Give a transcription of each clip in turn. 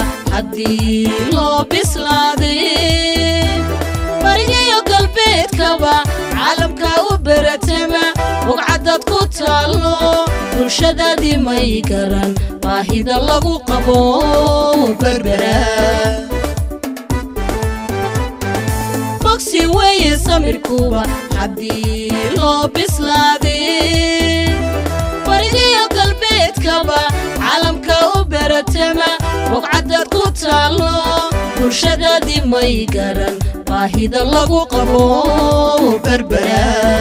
haddii loo bislaaday barigayo galbeedkaba caalamka u beratama bugcadad ku taallo bulshadaadii may garan baahida lagu qabo berbera bogsi weeye samirkuba haddii loo bislaaday barigayo galbeedkaba caalamka u beratama bugcadad ku taallo bulshadaadii may garan baahida lagu qabo berbera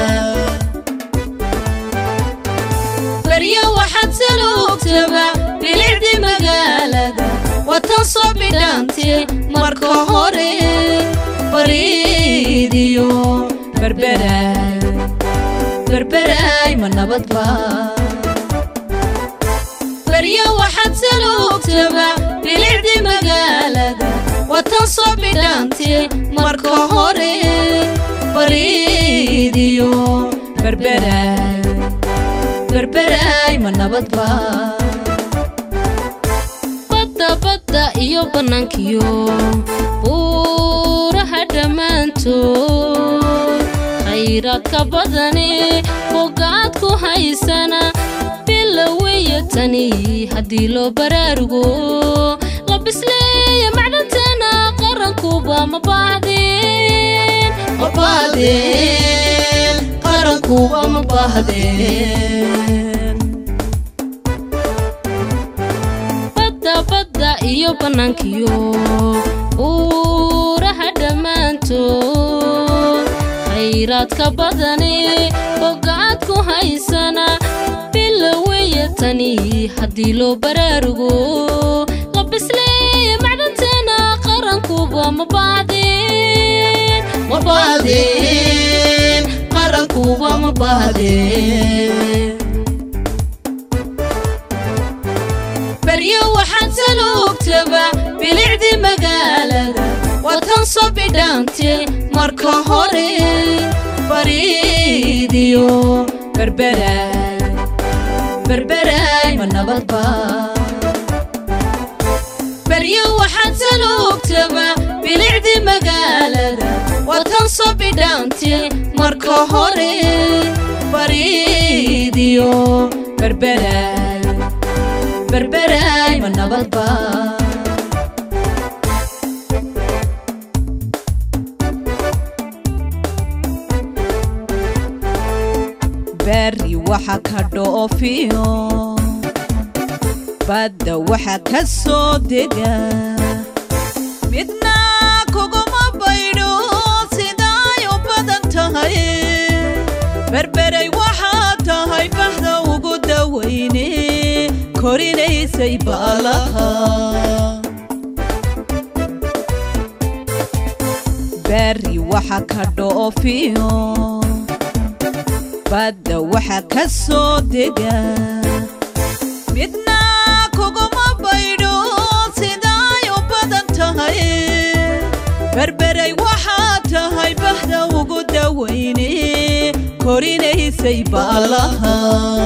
baryo waxaad saluugtaba bilicdii magaalada watan soo bidhaantay marka hore bariidiyo berberaay berberaay ma nabadba baryo waxaad saluugtaba bilicdii magaalada watan soo bidhaantay marka hore bariidiyo berberaay berberaay ma nabadba badda badda iyo bannaankiyo buuraha dhammaantood khayraadka badani bogaad ku haysana biloweya tani haddii loo baraarugo la bisleeya macdantana qarankuba ma baahdeen ma baahdeen qarankuba ma baahdeen badda badda iyo bannaankiyo buuraha dhammaantood khayraadka badani bogaad ku haysana biloweya tani haddii loo baraarugo la bisleeya macdantana qarankuba ma baahdeen ma baahdeen qarankuba ma baahdeen baryo waxaad saluugtaba bilicdii magaalada watan soo bidhaantay marka hore bariidiyo berberaay berberaay ma nabadba baryo waxaad saluugtaba bilicdii magaalada watan soo bidhaantay marka hore bariidiyo berberaay berberaay ma nabadba bari waxa ka dhoofiyo badda waxa ka soo dega midna kuguma baydho sidaay u badan tahay berberay waxaa tahay baxda ugu dawayne korinaysay baalaha bari waxa ka dhoofiyo badda waxa ka soo dega midna kuguma baydho sidaay u badan tahay berberay waxaa tahay baxda ugu dawayne korinaysay baalaha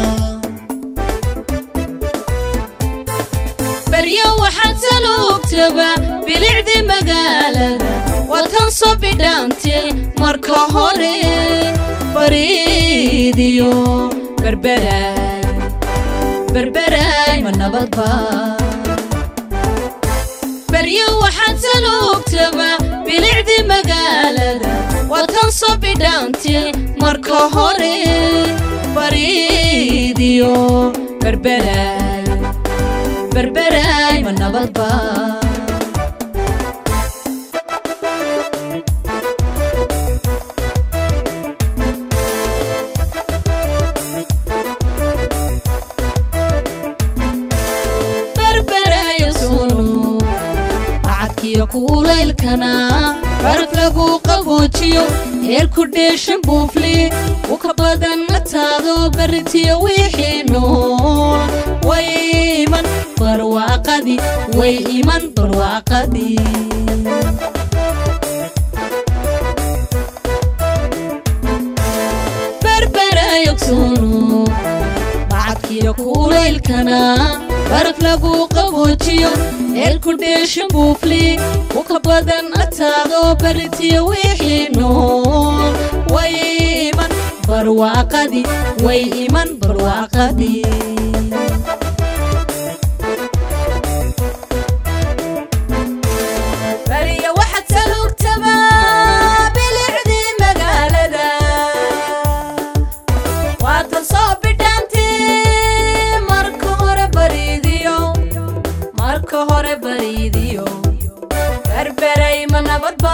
baryo waxaad saluugtaba bilicdii magaalada watan soo bidhaantay marka hore bariidiyo berberaay berberaay ma nabadba baryo waxaad saluugtaba bilicdii magaalada watan soo bidhaantay marka hore bariidiyo berberaay berberaay ma nabadba berberaaya sunu bacadkiyo kuulaylkana baraf lagu qaboojiyo heerku dheeshan buufli uka badan mataado baritiyo wixii nool way iman barwaaqadii way iman barwaaqadii berberayogsoonu bacadkiyo kuulaylkana baraf lagu qaboojiyo eelku dheesha buufli uka badan ataado baritiyo wixii nool way iman barwaaqadii way iman barwaaqadii bariya waxaad salugtabaa bilicdii magaalada waatan soo bidhaantii marka hore bariidiyo marka hore bariidiyo berberay ma nabadba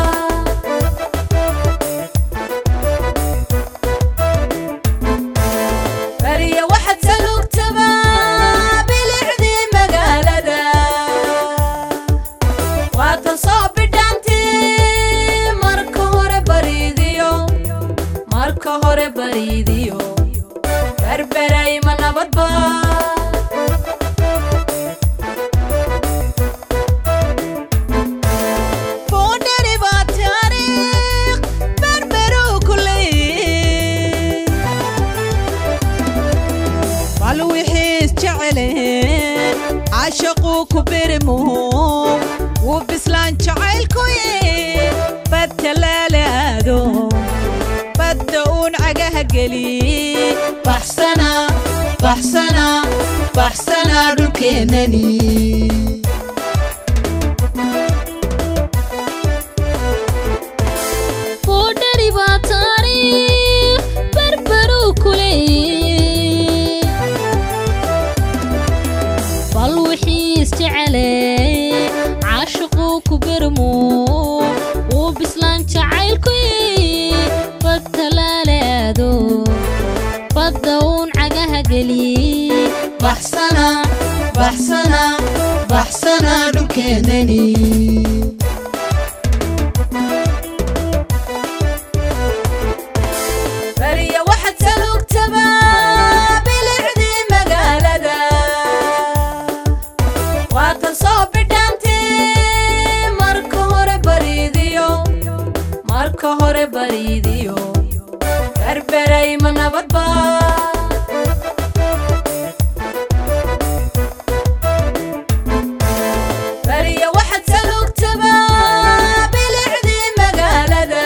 bariya waxaad salugtabaa bilicdii magaalada waatan soo bidhaantii marka hore bariidiyo marka hore bariidiyo berberay ma nabadba boondheri baa taariikh berberuu ku leeyihiin bal wixiis jeceleen cashaquu ku birmuhu wuu bislaan jacaylkuyi badta laalaado badda uun cagaha geli baxsana baxsana baxsana dhulkeennani boodhari baa taariikh berberuu ku leeyihiin bal wixiis jecelee caashiquu ku bermo wuu bislaan jacaylkuyi badda laalaado badda uun cagaha geli baxsana baxsana baxsana dhulkeennani bariya waxaad salugtabaa bilicdii magaalada waatan soo bidhaantii marka hore bariidiyo marka hore bariidiyo berberay ma nabadba bariya waxaad salugtabaa bilicdii magaalada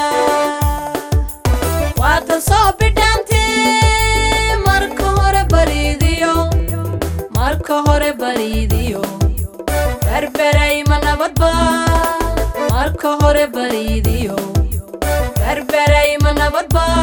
waatan soo bidhaantii marka hore bariidiyo marka hore bariidiyo berberay ma nabadba marka hore bariidiyo berberay ma nabadba